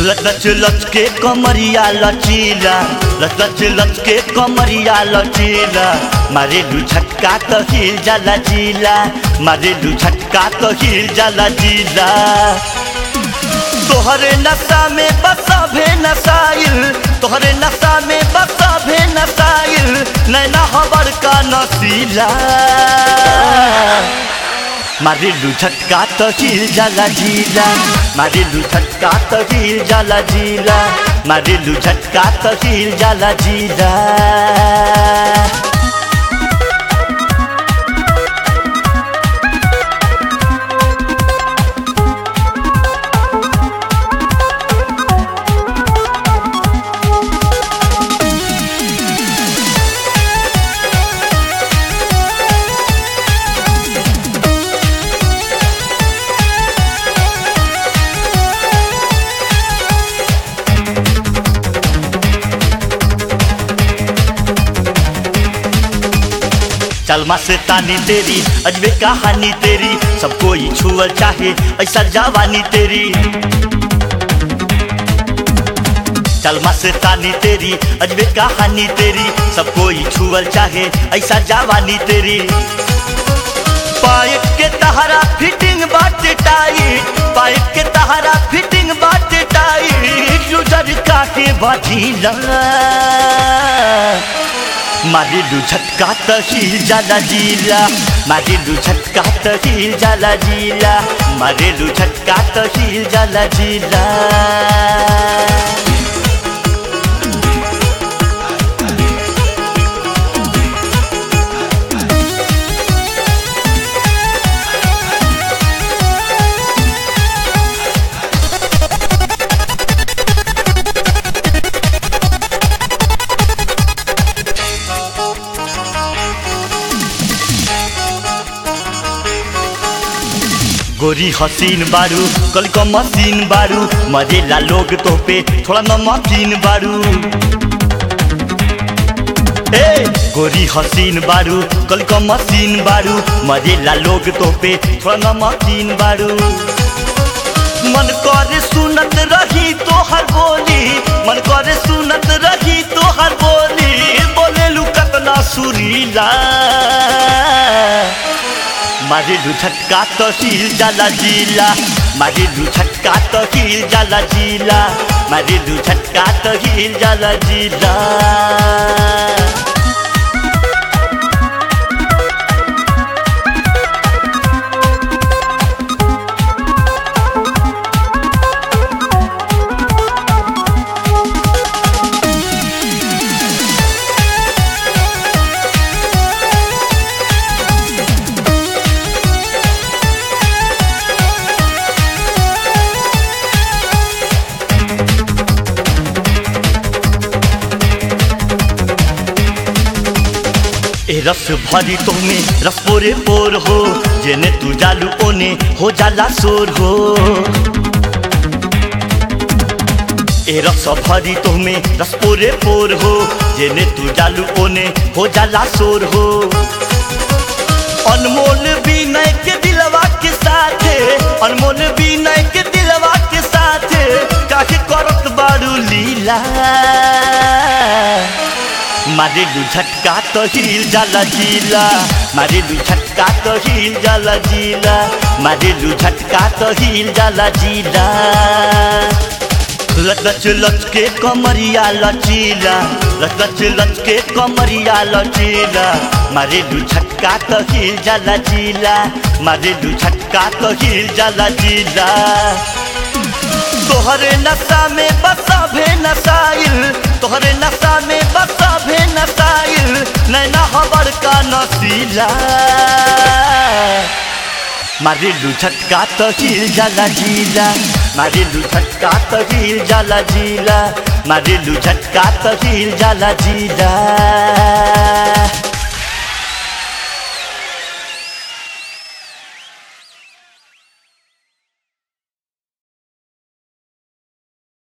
लच लच लच के कमरिया लचीला लच लच लच के कमरिया लचीला मारेलु झटका तो हिल जाला जिला मारेलु झटका तो हिल जाला जिला तोहरे नशा में बसा भे नसाइल तोहरे नशा में बसा भे नसाइल नैना हबर का नसीला मारिलु झटका तो हिल जाला जिला मारिलु झटका तो हिल जाला जिला मारिलु झटका तो हिल जाला जिला चलमा से तानी तेरी अजबे कहानी तेरी सबको ही छुअल चाहे ऐसा जवानी तेरी चलमा से तानी तेरी अजबे कहानी तेरी सबको ही छुअल चाहे ऐसा जवानी तेरी पाइप के तहरा फिटिंग बाटे टाइट पाइप के तहरा फिटिंग बाटे टाइट लुजर काटे बाजीला मारिलु झटका त हिल जाला जिला मारिलु झटका त हिल जाला जिला मारिलु झटका त हिल जाला जिला गोरी हसीन बारू कल का मशीन बारू मजेला लोग तो पे थोड़ा नमकीन बारू ए गोरी हसीन बारू कल का मशीन बारू मजेला लोग तो पे थोड़ा नमकीन बारू मन करे सुनत रही तो हर बोली मन करे सुनत रही तो हर बोली बोले लू कतना सुरीला मारिलु झटका तो हिल जाला जिला मारिलु झटका तो हिल जाला जिला मारिलु झटका तो हिल जाला जिला ए रस भरी तोमे रस पोरे पोर हो जेने तू जालू ओने हो जाला शोर हो ए रस भरी तोमे रस पोरे पोर हो जेने तू जालू ओने हो जाला शोर हो अनमोल विनय के दिलवा के साथे अनमोल विनय के दिलवा के साथे काहे करत बारू लीला मारेलु झटका तो हिल जाला जिला मारेलु झटका तो हिल जाला जिला मारेलु झटका तो हिल जाला जिला लच लच लच के कमरिया लचीला लच लच लच के कमरिया लचीला मारेलु झटका तो हिल जाला जिला मारेलु झटका तो हिल जाला जिला तोहरे नशा में बसा भे नसाइल तोहरे नशा में बसा भे नसाइल नैना हबर का नसीला मारिलु झटका तो हिल जाला जिला मारिलु झटका तो हिल जाला जिला मारिलु झटका तो हिल जाला जिला